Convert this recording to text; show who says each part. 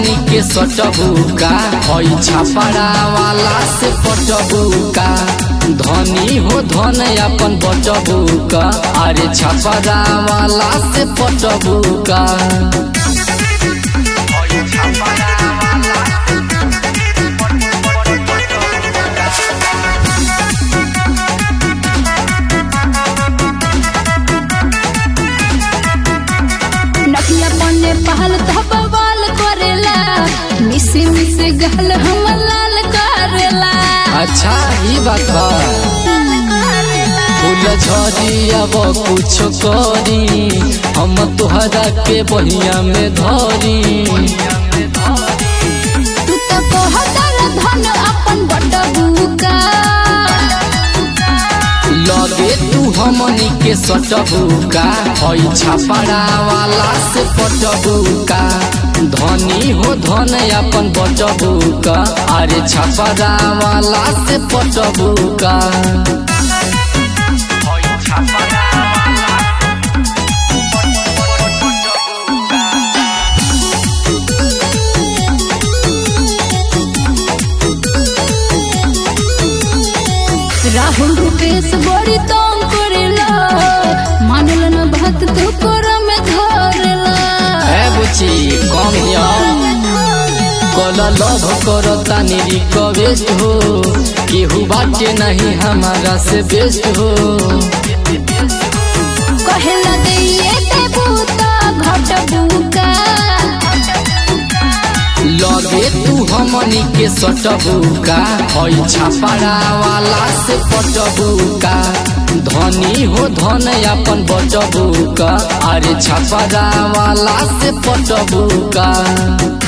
Speaker 1: हमनी के सटबुका हई छापड़ा वाला से पटबुका धनी हो धन अपन बटबुका अरे छापड़ा वाला से पटबुका
Speaker 2: नकिया पन्ने पहल धबवाल करेला मिसे मिसे गहल हम लाल करेला
Speaker 1: अच्छा ही बात बा फूल झड़ी अब कुछ करी हम तोहरा के बहिया में धरी
Speaker 2: तू तो कहतर धन अपन बटबुका
Speaker 1: लगे तू हमनी के सटबुका हई छापड़ा वाला से पटबुका धनी हो धन अपन बटबुका अरे छापड़ा वाला से पटबुका
Speaker 2: राहुल रुपेश बड़ी तंग करेला मानल न बात तो कर में धरेला
Speaker 1: है बुची कम हिया कला लव करता रिक्वेस्ट हो केहू बाटे नहीं हमारा से बेस्ट हो
Speaker 2: कहेला दैये देबू तो घटबुका
Speaker 1: लगे तू हमनी के सटबुका हई छापड़ा वाला से पटबुका धनी हो धन अपन बटबुका अरे छापड़ा वाला से पटबुका